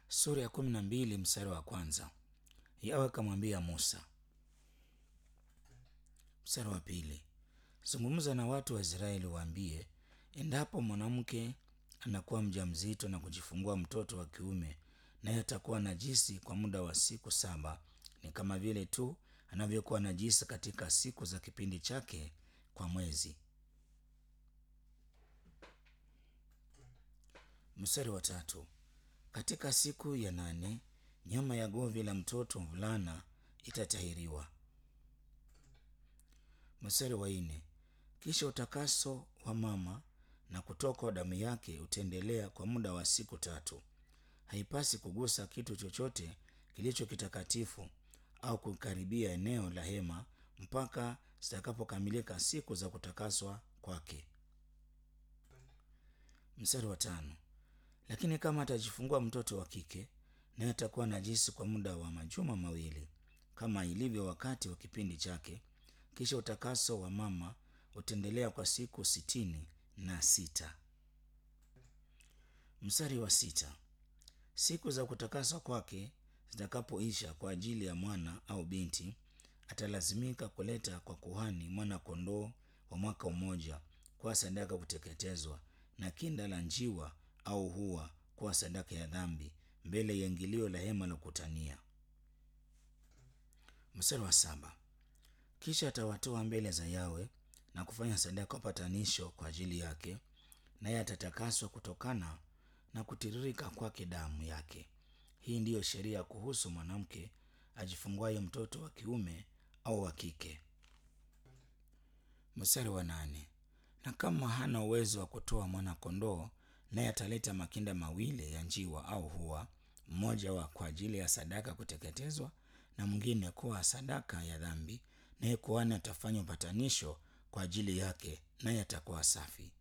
sura ya kumi na mbili mstari wa kwanza. Yawe akamwambia Musa. Mstari wa pili, zungumza na watu wa Israeli waambie, endapo mwanamke anakuwa mjamzito na kujifungua mtoto wa kiume, naye atakuwa najisi kwa muda wa siku saba, ni kama vile tu anavyokuwa najisi katika siku za kipindi chake kwa mwezi. Mstari wa tatu, katika siku ya nane nyama ya govi la mtoto mvulana itatahiriwa. Mstari wa nne, kisha utakaso wa mama na kutoka damu yake utaendelea kwa muda wa siku tatu. Haipasi kugusa kitu chochote kilicho kitakatifu au kukaribia eneo la hema mpaka zitakapokamilika siku za kutakaswa kwake. Mstari wa tano, lakini kama atajifungua mtoto wa kike, naye atakuwa najisi kwa muda wa majuma mawili, kama ilivyo wakati wa kipindi chake. Kisha utakaso wa mama utaendelea kwa siku sitini na sita. Mstari wa sita, siku za kutakaswa kwake zitakapoisha kwa ajili ya mwana au binti, atalazimika kuleta kwa kuhani mwana kondoo wa mwaka mmoja kwa sadaka kuteketezwa, na kinda la njiwa au hua kuwa sadaka ya dhambi mbele ya ingilio la hema la kutania. Mstari wa saba, kisha atawatoa mbele za Yawe na kufanya sadaka upatanisho kwa ajili yake, naye atatakaswa kutokana na kutiririka kwake damu yake. Hii ndiyo sheria kuhusu mwanamke ajifunguaye mtoto wa kiume au wa kike. Mstari wa nane, na kama hana uwezo wa kutoa mwana kondoo, naye ataleta makinda mawili ya njiwa au hua, mmoja wa kwa ajili ya sadaka kuteketezwa na mwingine kuwa sadaka ya dhambi, naye kuhani atafanya upatanisho kwa ajili yake, naye atakuwa safi.